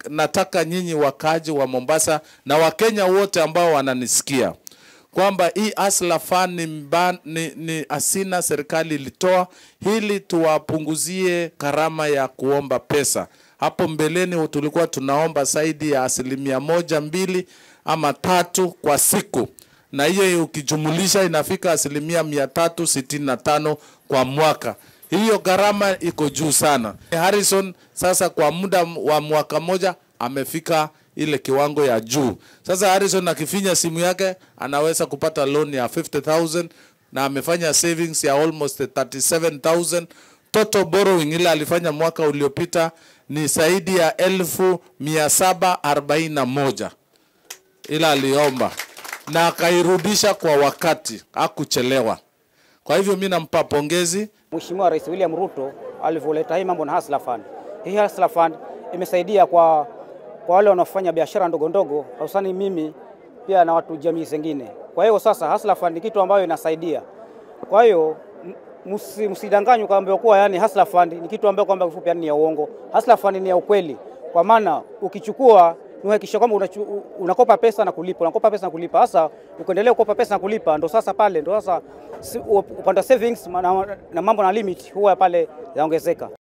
nataka nyinyi wakaaji wa Mombasa na Wakenya wote ambao wananisikia kwamba hii Hustler Fund ni, mba, ni, ni asina serikali ilitoa ili tuwapunguzie gharama ya kuomba pesa. Hapo mbeleni tulikuwa tunaomba zaidi ya asilimia moja mbili ama tatu kwa siku, na hiyo ukijumulisha inafika asilimia mia tatu sitini na tano kwa mwaka. Hiyo gharama iko juu sana. Harrison sasa kwa muda wa mwaka moja amefika ile kiwango ya juu. Sasa Harrison akifinya simu yake anaweza kupata loan ya 50,000 na amefanya savings ya almost 37,000. Total borrowing ile alifanya mwaka uliopita ni zaidi ya elfu mia saba arobaini na moja ila aliomba na akairudisha kwa wakati, hakuchelewa. Kwa hivyo mi nampa pongezi Mheshimiwa Rais William Ruto alivyoleta hii mambo na Hustler Fund. Hii Hustler Fund imesaidia kwa, kwa wale wanaofanya biashara ndogo ndogo, hususani mimi pia na watu jamii zingine. Kwa hiyo sasa Hustler Fund ni kitu ambayo inasaidia. Kwa hiyo msi- msidanganywe kwamba kuwa yani Hustler Fund ni kitu ambayo kwamba kifupi yani ni ya uongo. Hustler Fund ni ya ukweli, kwa maana ukichukua unahakikisha kwamba unachu- unakopa pesa na kulipa, unakopa pesa na kulipa. Sasa ukiendelea kukopa pesa na kulipa, ndo sasa pale ndo sasa si- upande wa savings na, na mambo na limit huwa pale yaongezeka.